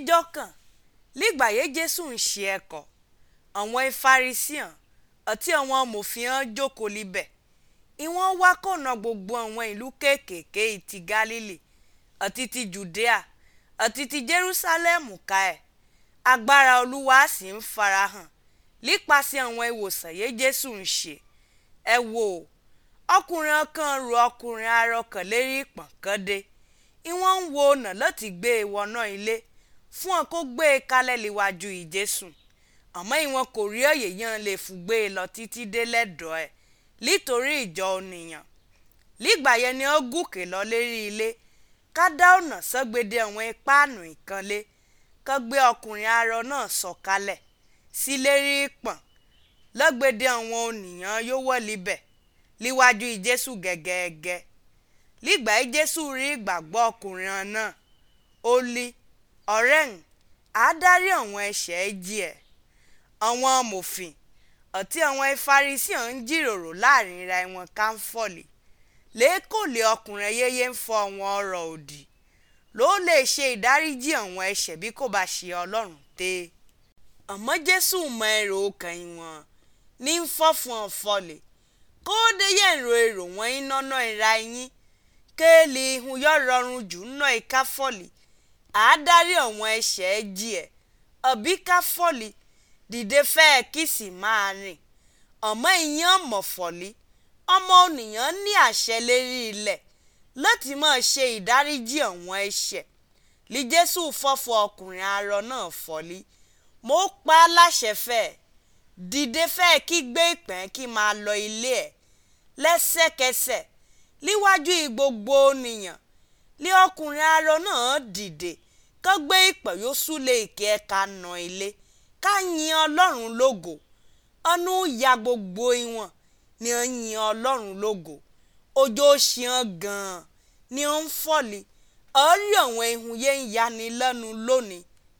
níjọ́ kan lígbàyé jésù ń ṣe ẹ̀kọ́ àwọn ìfarisíàn àti àwọn amòfin hàn jókòó libẹ̀ ìwọ́n wá kọ̀nà gbogbo àwọn ìlú kéékèèké ti gálílì àti ti judea àti ti jerúsálẹ́mù ká ẹ̀ agbára olúwa sì ń farahàn nípasẹ̀ àwọn ìwòsàn yé jésù ń ṣe ẹ wò ó ọkùnrin kan ru ọkùnrin arọ kan lérí ìpọ̀n kan dé ìwọ́n ń wo ọ̀nà láti gbé e wọnà ilé fún ọ kó gbé e kalẹ̀ níwájú ìjésù àmọ́ ìwọ̀n kò rí òye yẹn lè fún gbé e lọ títí dé lẹ́dọ̀ọ́ ẹ̀ nítorí ìjọ ònìyàn nígbà yẹn ni ó gòkè lọ lérí ilé ká dá ọ̀nà sọ́gbede àwọn páànù ìkànlé ká gbé ọkùnrin arọ náà sọ̀kalẹ̀ sí lérí ìpọ̀n lọ́gbede àwọn ònìyàn yóò wọ̀ libẹ̀ níwájú ìjésù gẹ́gẹ́gẹ́ nígbà yìí jésù rí ìgbàgbọ́ ọkùnrin náà ó lí ọ̀rẹ́ ń àádárí àwọn ẹ̀ṣẹ̀ jí ẹ̀ àwọn amòfin àti àwọn ìfarisíàn ń jíròrò láàrin ra wọn káńfọ̀lì lẹ́kọ̀ọ́lé ọkùnrin yéye ń fọ àwọn ọ̀rọ̀ òdì ló lè ṣe ìdáríjì àwọn ẹ̀ṣẹ̀ bí kò bá ṣe ọlọ́run tẹ́ àmọ́ jésù mọ èrò ọkàn wọn ní ń fọ́ fún ọ̀fọ̀lẹ̀ kóde yẹn ro èrò wọn iná náà ìra yín kéèlì ihun yọ rọrùn jù náà ìkáfọ̀lì àádárí àwọn ẹ̀ṣẹ̀ jí ẹ̀ ọ̀bí káfọ̀lì dìde fẹ́ẹ́ kí sì máa rìn ọmọ ìyẹn mọ̀fọ̀lì ọmọ ònìyàn ní àṣẹ lérí ilẹ̀ láti máa ṣe ìdáríjì àwọn ẹ̀ṣẹ̀ lí jésù fọ́fọ́ ọkùnrin arọ náà fọ́lí mo pa á láṣẹ fẹ́ẹ́ dìde fẹ́ẹ́ kí gbé ìpẹ́ẹ́n kí máa lọ ilé ẹ̀ lẹ́sẹ̀kẹsẹ̀ níwájú gbogbo ènìyàn lé ọkùnrin arọ náà dìde kó gbé ìpẹ́ yóò súlẹ̀ ìkẹ́ ẹ̀ka nà ilé ká yin ọlọ́run lógo ọnú ya gbogbo ìwọ̀n ni ó ń yin ọlọ́run lógo ọjọ́ ṣìàn gan-an ni ó ń fọ̀lì ọ̀rí àwọn ihun yẹn ń yani lẹ́nu lónìí